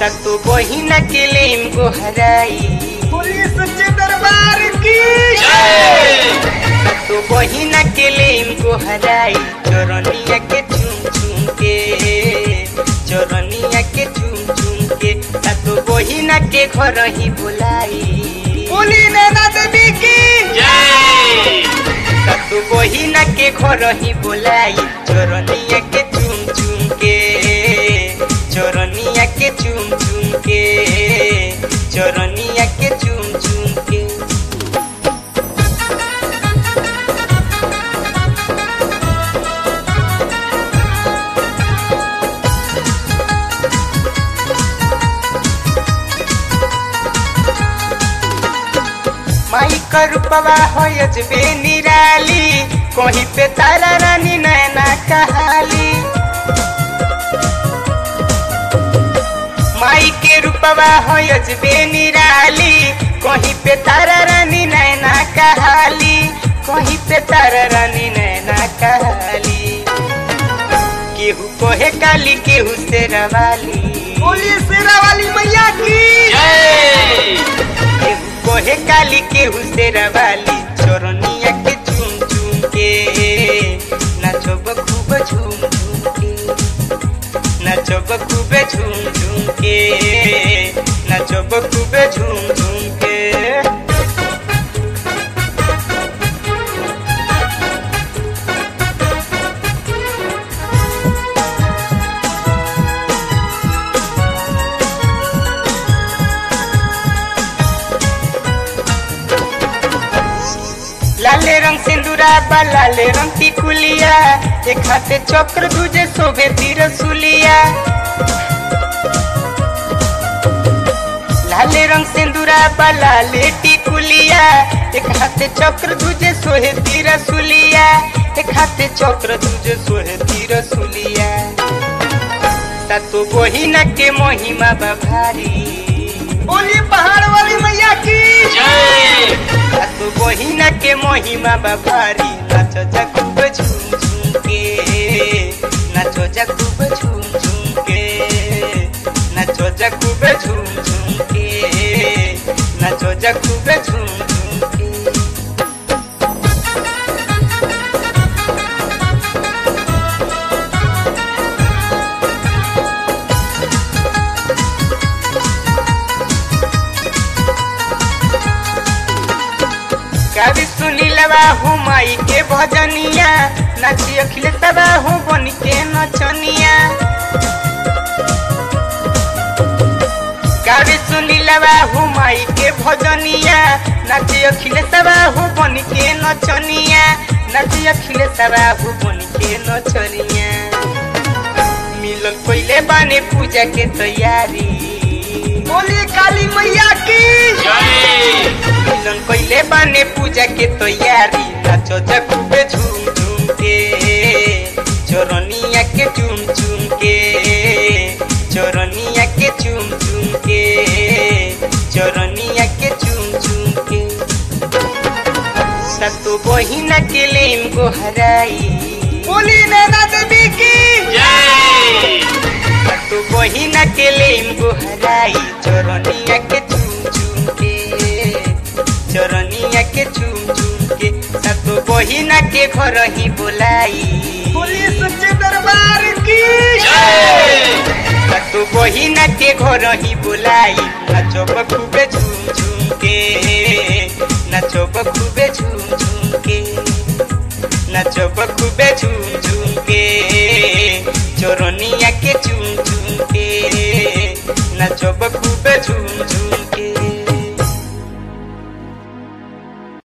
सतो बहिना के लेम गोहराई पुलिस के दरबार की तो बहिना के लेम गोहराई चोरनिया के चुम चुम के चोरनिया के चुम चुम के तो बहिना के घर ही बुलाई बोली नैना देवी की तो बहिना के घर ही बुलाई चोरनिया के चुम चुम के चोरनिया के चुम चुम के चोरनिया के चुम चुम के माई का रूपवा हो अजबे निराली कहीं पे तारा रानी नैना कहाली माई के रूपवा हो अजबे निराली कहीं पे तारा रानी नैना कहाली कहीं पे तारा रानी नैना कहाली केहू कोहे काली केहू से रवाली बोली शेरा वाली मैया की केहू कोहे काली केहू से रवाली चोरनिया के चुम चुम के नाचो खूब झूम झूम के नाचो खूब झूम झूम के नाचो खूब झूम झूम के लाले रंग सिंदूरा बा लाले रंग टिकुलिया एक हाथे चक्र दूजे शोभे तीर सुलिया लाले रंग सिंदूरा बा लाले टिकुलिया एक हाथे चक्र दूजे सोहे तीर सुलिया एक हाथे चक्र दूजे सोहे तीर सुलिया सातो बहिना के महिमा बा भारी बोली पहाड़ वाली मैया की तो बहिना के महिमा बाबारी नाचो जा खूब झूम झूम के नाचो जा खूब झूम झूम के नाचो जा खूब झूम झूम के नाचो जा खूब झूम झूम के कवि सुनीलवा हूँ माई के भजनिया नाची अखिलेशवा हूँ बन के नचनिया कवि सुनीलवा हूँ माई के भजनिया नाची अखिलेशवा हूँ बन के नचनिया नाची अखिलेशवा हूँ बन के नचनिया मिलन पहले बाने पूजा के तैयारी बोली काली मैया की मिलन कइले बाने पूजा के तैयारी नाचो जा खूबे झूम झूम के चोरनिया के चुम चुम के चोरनिया के चुम चुम के चोरनिया के चुम चुम के सतो बहिना के लेम गोहराई बोली नैना देवी की तो बहिना के लेम गोहराई चोरनिया के चुम चुम के चोरनिया के चुम चुम के तो बहिना के घर ही बोलाई पुलिस के दरबार की तो बहिना के घर ही बोलाई नाचो खूबे झूम झूम के नाचो खूबे झूम झूम के नाचो खूबे झूम झूम के